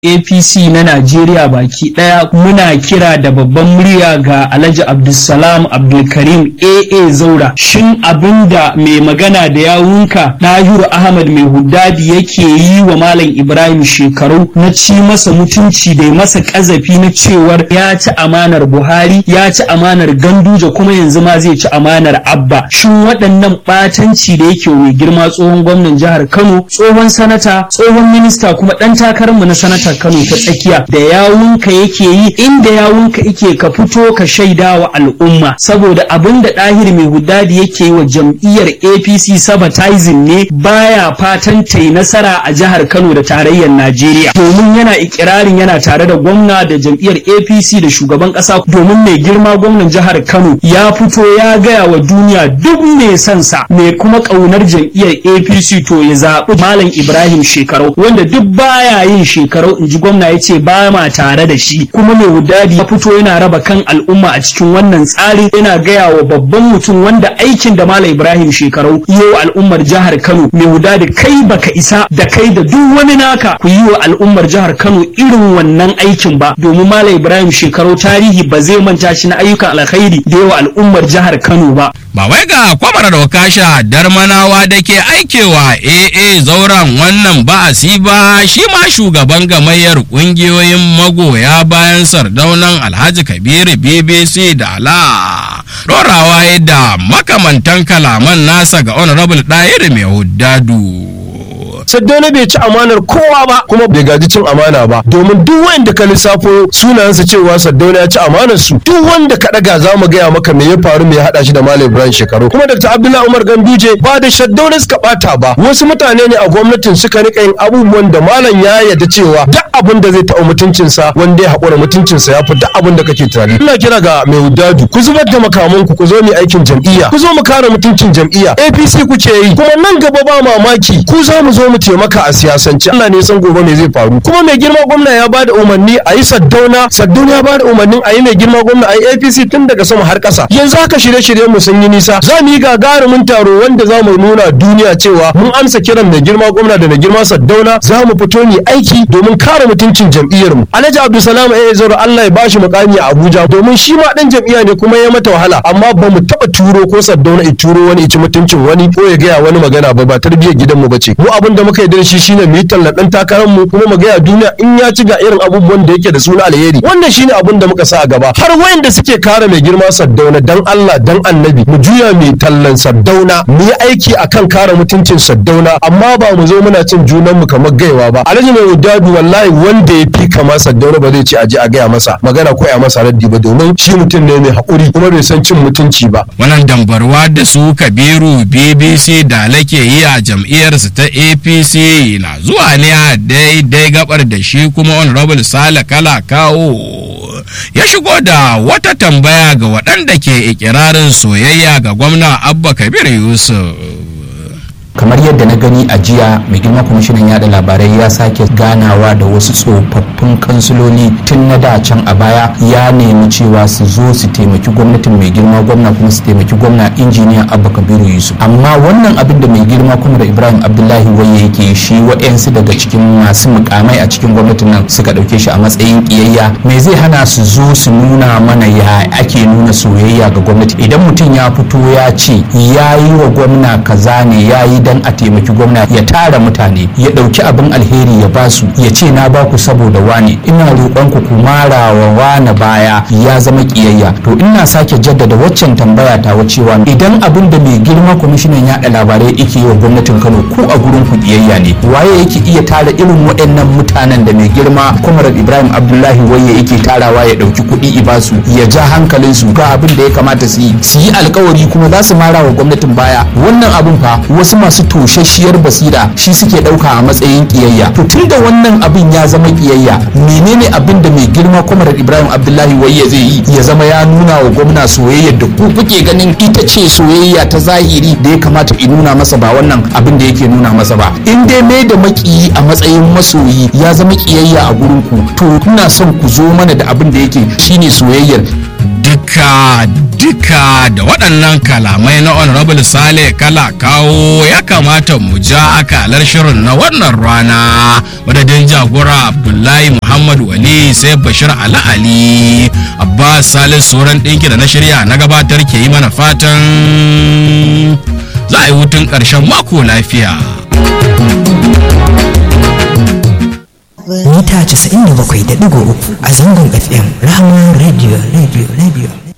apc na najeriya baki daya muna kira da babban murya ga alhaji abdulsalam abdulkarim aa zaura shin abinda mai magana da yawunka dahiru ahmad mai huddadi yake yi wa malam ibrahim shekaru na ci masa mutunci da masa kazafi na cewar ya ci amanar buhari ya ci amanar ganduje kuma yanzu ma zai ci amanar abba shin waɗannan ɓatanci da yake mai girma tsohon gwamnan jihar kano tsohon sanata tsohon minista kuma ɗan takararmu na sanata kano ta tsakiya da yawunka yake yi inda yawunka yake ka fito ka shaida wa al'umma saboda abin da ɗahir mai hudadi yake yi wa jam'iyyar apc sabatizing ne baya fatan ta yi nasara a jihar kano da tarayyar najeriya domin yana ikirarin yana tare da gwamna da jam'iyyar apc da shugaban ƙasa domin mai girma gwamnan jihar kano ya fito ya gaya wa duniya duk mai son sa mai kuma ƙaunar jam'iyyar apc to ya zaɓi malam ibrahim shekarau wanda duk baya yin shekarau in ji gwamna ya ce ba ma tare da shi kuma mai wudadi ya fito yana raba kan al'umma a cikin wannan tsari yana gaya wa babban mutum wanda aikin da malam ibrahim shekarau yi wa al'ummar jihar kano mai wudadi kai baka isa da kai da duk wani naka ku yi wa al'ummar jihar kano irin wannan aikin ba domin malam ibrahim shekarau tarihi ba zai manta shi na ayyukan alkhairi da yawa al'ummar jihar kano ba ba wai ga kwamar dokasha darmanawa da ke aikewa aa zauren wannan ba'asi ba shi ma shugaban gamayyar kungiyoyin magoya bayan sardaunan alhaji kabiru bbc da ala dorawa da makamantan kalaman nasa ga honorable ɗayir mai huddadu Saddauna bai ci amanar kowa ba kuma bai gaji cin amana ba domin duk wanda ka lissafo sunayensa cewa Saddauna ya ci amanar su duk wanda ka daga za mu gaya maka me ya faru me ya hada shi da Malam Ibrahim Shekaru kuma Dr. Abdullahi Umar Ganduje ba da Saddauna suka bata ba wasu mutane ne a gwamnatin suka rika yin abubuwan da malam ya yarda cewa duk abin da zai taɓa mutuncinsa wanda ya haƙura mutuncinsa ya fi duk abin da kake tunani ina kira ga mai wudadu ku zubar da makamanku ku zo mu aikin jam'iyya ku zo mu kare mutuncin jam'iyya APC kuke yi kuma nan gaba ba mamaki ku za mu zo mu taimaka a siyasance Allah ne san gobe me zai faru kuma mai girma gwamna ya bada umarni a yi saddauna saddauna ya bada umarnin a yi mai girma gwamna a yi APC tun daga sama har ƙasa yanzu haka shirye-shirye mu sun yi nisa za mu yi gagarumin taro wanda za mu nuna duniya cewa mun amsa kiran mai girma gwamna da mai girma saddauna za mu fito ni aiki domin kare mutuncin jam'iyyar mu Alhaji Abdulsalam eh zaro Allah ya bashi mukami a Abuja domin shi ma dan jam'iyya ne kuma ya mata wahala amma ba mu taba turo ko saddauna i turo wani ci mutuncin wani ko ya gaya wani magana ba ba tarbiyyar gidanmu ba ce mu abin da muka yi da shi shine mu yi tallan dan takarar mu kuma mu gaya duniya in ya ci ga irin abubuwan da yake da suna alheri wannan shine abin da muka sa a gaba har wayanda suke kare mai girma saddauna dan Allah dan annabi mu juya mai tallan saddauna mu yi aiki akan kare mutuncin saddauna amma ba mu zo muna cin junan mu kamar gaiwa ba alhaji mai wudadu wallahi wanda ya fi kama saddauna ba zai ce aje a gaya masa magana ko ya masa raddi ba domin shi mutum ne mai haƙuri kuma bai san cin mutunci ba wannan dambarwa da su kabiru bbc da lake yi a jam'iyyarsu ta apc na zuwa ne a daidai gabar da shi kuma honorable sale kala kawo ya shigo da wata tambaya ga waɗanda ke ikirarin soyayya ga gwamna abba kabir yusuf kamar yadda na gani a jiya mai girma kwamishinan yada labarai ya sake ganawa da wasu tsofaffin kansiloli tun na da can a baya ya nemi cewa su zo su taimaki gwamnatin mai girma gwamna kuma su taimaki gwamna injiniya abba kabiru yusuf amma wannan abin da mai girma kuma da ibrahim abdullahi waye yake shi wa'yansu daga cikin masu mukamai a cikin gwamnatin nan suka ɗauke shi a matsayin kiyayya me zai hana su zo su nuna mana ya ake nuna soyayya ga gwamnati idan mutum ya fito ya ce ya yi wa gwamna kaza ne ya yi dan a taimaki gwamna ya tara mutane ya ɗauki abin alheri ya basu ya ce na baku saboda wane ina roƙon ku ku mara wa wane baya ya zama kiyayya to ina sake jaddada waccan tambaya ta cewa idan abin da mai girma kwamishinan yaɗa labarai yake yi wa gwamnatin Kano ku a gurin ku kiyayya ne waye yake iya tara irin waɗannan mutanen da mai girma Kwamarar Ibrahim Abdullahi waye yake tarawa ya ɗauki kuɗi i basu ya ja hankalin su ga abin da ya kamata su yi su yi alkawari kuma za su mara wa gwamnatin baya wannan abin fa wasu masu toshashiyar basira shi suke ɗauka a matsayin kiyayya to tun da wannan abin ya zama kiyayya menene abin da mai girma kwamarar ibrahim abdullahi wayya zai yi ya zama ya nuna wa gwamna soyayyar da ku kuke ganin ita ce soyayya ta zahiri da ya kamata in nuna masa ba wannan abin da yake nuna masa ba in dai mai da makiyi a matsayin masoyi ya zama kiyayya a gurin ku to ina son ku zo mana da abin da yake shine soyayyar duka duka da waɗannan kalamai na honorable sale kala kawo ya kamata mu ja akalar shirin na wannan rana madadin jagora abdullahi muhammad wali sai bashir ali ali abbas salis sauran ɗinki da na shirya na gabatar ke yi mana fatan za a yi hutun ƙarshen mako lafiya mita 97.3 a zangon fm rahama radio radio radio